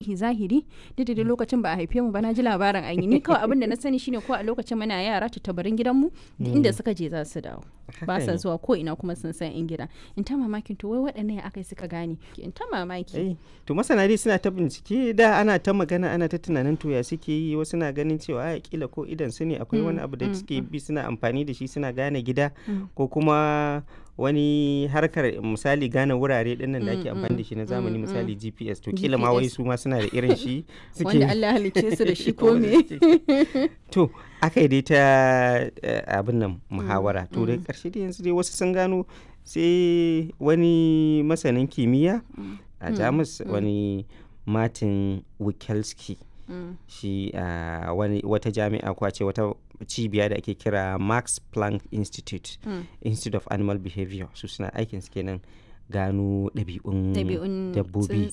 tarihi zahiri duk da lokacin ba a haife mu ba na ji labarin an yi ni kawai abin da na sani shine ko a lokacin muna yara tattabarin gidanmu duk inda suka je za su dawo ba sa zuwa ko ina kuma sun san in gida in ta mamakin to wai waɗannan ya aka suka gane in ta mamaki to masana dai suna ta bincike da ana ta magana ana ta tunanin to ya suke yi wasu na ganin cewa a kila ko idan su ne akwai wani abu da suke bi suna amfani da shi suna gane gida ko kuma wani harkar misali gane wurare din nan da ake amfani da shi na zamani misali GPS to kila ma wai su ma suna da irin shi suke wanda Allah halicce su da shi ko me to aka yi dai ta abin nan muhawara to da karshe dai yanzu dai wasu sun gano sai wani masanin kimiyya a jamus wani martin wikelski shi a wata jami'a ko ce wata cibiya da ake kira max planck institute institute of animal behavior su suna aikin su kenan gano ɗabi'un dabbobi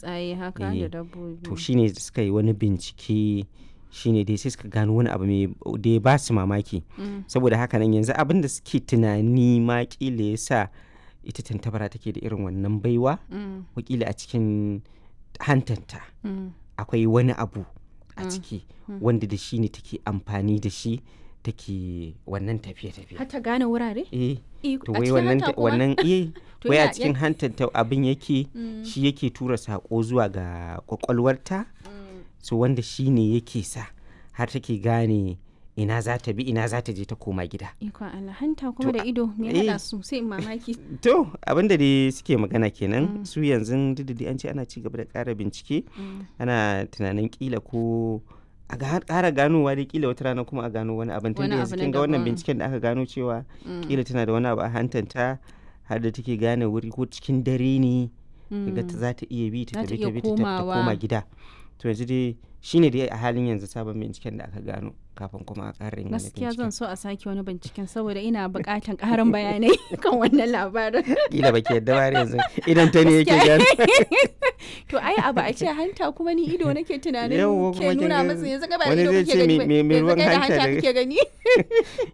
to shine suka yi wani bincike shine dai sai suka gano wani abu mai da ya ba su mamaki saboda haka nan yanzu abin da suke tunani ma kila ya sa ita tantabara take da irin wannan baiwa wakila a cikin hantanta akwai wani abu a ciki wanda da shi ne take amfani da shi take wannan tafiye-tafiye. Hata gane wurare? Eh. To wai wannan wannan eh wai a cikin hantanta abin yake shi yake tura sako zuwa ga kwakwalwarta so wanda shi ne yake sa har take gane ina za ta bi ina za ta je ta koma gida. Ikon Allah hanta kuma da ido me hada su sai mamaki. To abin da dai suke magana kenan su yanzu duk an ce ana ci gaba da ƙara bincike ana tunanin kila ko a ƙara ganowa dai kila wata rana kuma a gano wani abin tun da yanzu kin ga wannan binciken da aka gano cewa kila tana da wani abu a hantanta har da take gane wuri ko cikin dare ne daga ta za ta iya bi ta tafi ta bi ta koma gida to yanzu dai shine dai a halin yanzu sabon binciken da aka gano kafin kuma a ƙara yin gaskiya zan so a sake wani binciken saboda ina buƙatan ƙarin bayanai kan wannan labarin kila baki yadda ba yanzu idan ta ne yake gano to ai abu a ce hanta kuma ni ido nake tunanin ke nuna masa yanzu ga ba ido kake gani wani zai ce me ruwan hanta kake gani